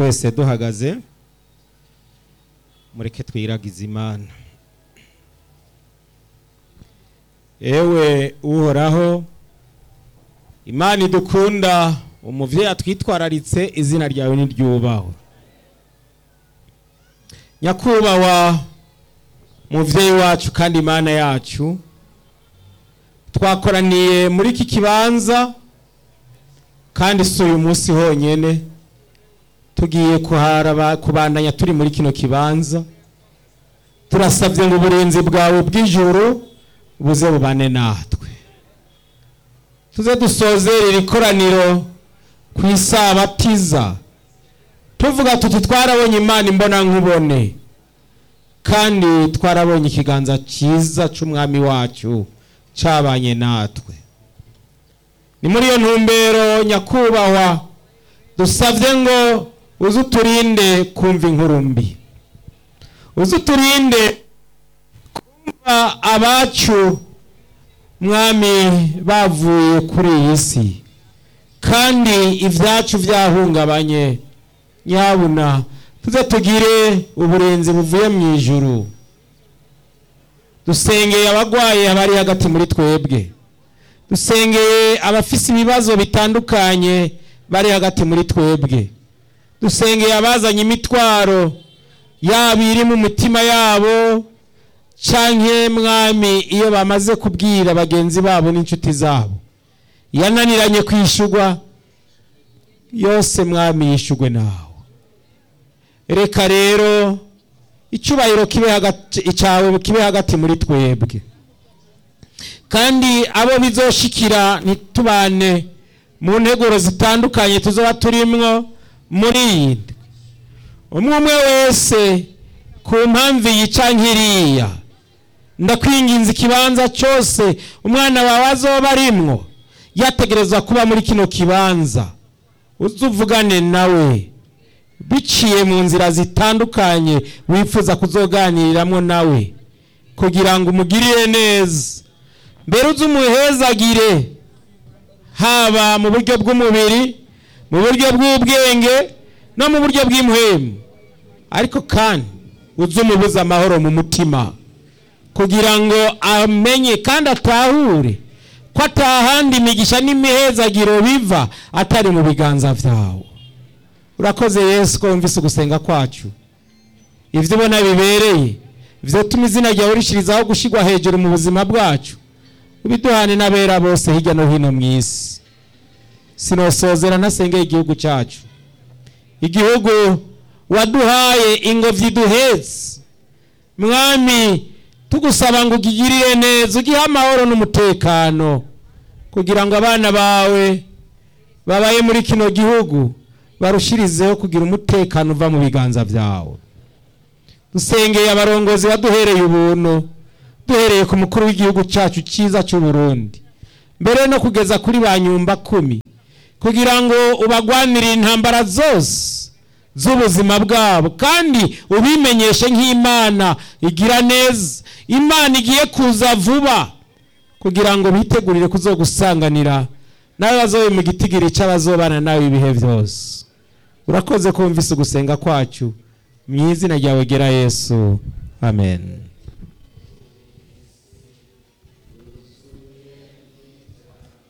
twese duhagaze mureke twiragize imana ewe uhoraho imana idukunda umuvyeyi atwitwararitse izina ryawe niryubahwe nyakubahwa muvyeyi wacu kandi imana yacu twakoraniye muri iki kibanza kandi si uyu munsi honyene tugiye kuharaba kubandanya turi muri kino kibanza turasabye ngo uburinzi bwawe bw'ijuru buze bubane natwe tuze dusozere iri koraniro ku isabatiza tuvuga tuti twarabonye imana imbona nkubone kandi twarabonye ikiganza cyiza cy'umwami wacu cyabanye natwe ni muri iyo ntumbero nyakubahwa dusabye ngo uze uturinde kumva inkuru mbi uze uturinde kumva abacu mwami bavuye kuri iyi si kandi ibyacu byahungabanye nyabuna tuze tugire uburenzi buvuye mu ijuru dusengeye abagwaye abari hagati muri twebwe dusengeye abafise ibibazo bitandukanye bari hagati muri twebwe dusengeye abazanye imitwaro yaba iri mu mitima yabo canke mwami iyo bamaze kubwira bagenzi babo n'inshuti zabo yananiranye kwishugwa yose mwami yishugwe nawe reka rero icyubahiro kibe hagati icyawe kibe hagati muri twebwe kandi abo bizoshikira ntitubane mu nteguro zitandukanye tuzoba turimwo muri iyi ndwi umwe umwe wese ku mpamvu iyi canke iriya ndakwinginza ikibanza cyose umwana wawe azoba arimwo yategerezwa kuba muri kino kibanza uze uvugane nawe biciye mu nzira zitandukanye wifuza kuzoganiriramo nawe kugira ngo umugirire neza mbere uze umuhezagire haba mu buryo bw'umubiri mu buryo bw'ubwenge no mu buryo bw'imuhemu ariko kandi uze umubuze amahoro mu mutima kugira ngo amenye kandi atahure ko atahandi imigisha n'imihezagiro biva atari mu biganza byawe urakoze yesu ko wumvise ugusenga kwacu ibyo ubona bibereye byatuma izina ryawe rishirizaho gushyirwa hejuru mu buzima bwacu ubiduhane n'abera bose hirya no hino mu isi sinosozera ntasengeye igihugu cyacu igihugu waduhaye ingobyi duhetse mwami tugusaba ngo ugigirire neza ugihe amahoro n'umutekano kugira ngo abana bawe babaye muri kino gihugu barushirizeho kugira umutekano uva mu biganza byawe dusengeye abarongozi baduhereye ubuntu duhereye ku mukuru w'igihugu cyacu cyiza cy'u Burundi mbere no kugeza kuri ba nyumba kumi kugira ngo ubagwanire intambara zose z'ubuzima bwabo kandi ubimenyeshe nk'imana igira neza imana igiye kuza vuba kugira ngo bitegurire kuzogusanganira nawe bazobe mu gitigiri cy'abazobana nawe ibihe byose urakoze kumvise ugusenga kwacu mu izina ryawe gera yesu amen